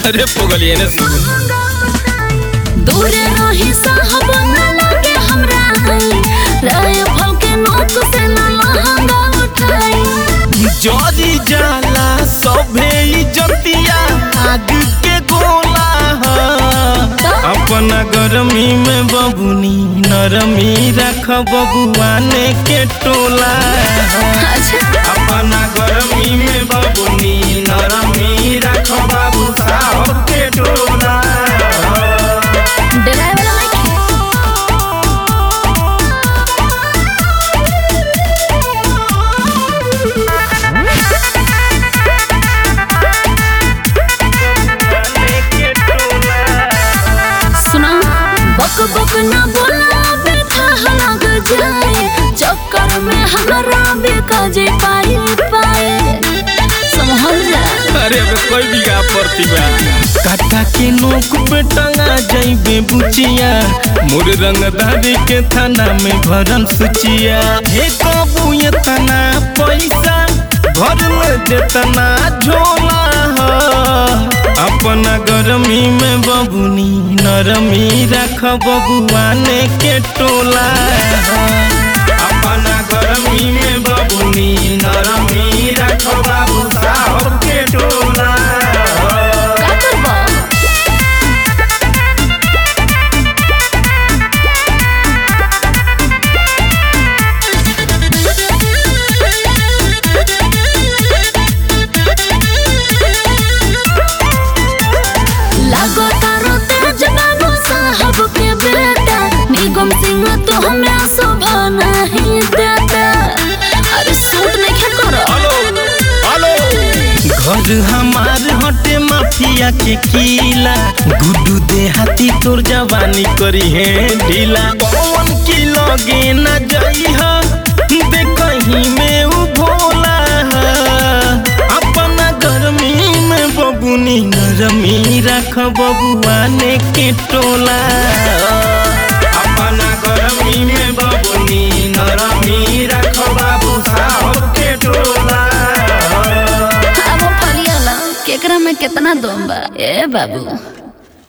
अरे पोगलिए ने सुन दूरे रही साहब न लगे हमरा राय फल के नोक से न लहंगा उठाई जरी जाला सभे इज्जतिया आग के गोला ह। अपना गरमी में बबुनी नरमी रख बबुआने के टोला ह। अच्छा अपना गरमी में बबुनी नरमी रख बाबू साहब के टोला ह। डराए वाला नहीं सुना बक बक ना बोला बेटा लग जाए चक्कर में हमारा बेकाजे पाए पाए संभल जा अरे अबे कोई भी गा पड़ती बा काटा के नोक पे टंगा जाइबे बुचिया मोर रंगदारी के थाना में भरल सुचिया हे कबू इतना पैसा घर में जेतना झोला ह। अपना गरमी में बबुनी नरमी रख बबुआने के टोला ह। अपना गरमी में बबुनी नरमी रख बाबू साहब के टोला ह। का करबा लागो तारो तेज बाबू साहब के बेटा निगम सिंह तो हमरा शोभा नहीं देता अरे सूट नहीं खे करो हेलो हेलो घर हमार हटे माफिया के किला गुड्डू देहाती तोर जवानी करी है ढीला कौन की लगे न जाई है दे कहीं में उ भोला है। अपना गर्मी में बबुनी नरमी रख बबुआने के टोला अपना गर्मी में बबुनी नरमी रख बाबू साहब के टोला अब फरियाला केकरा में कितना दम बा ए बाबू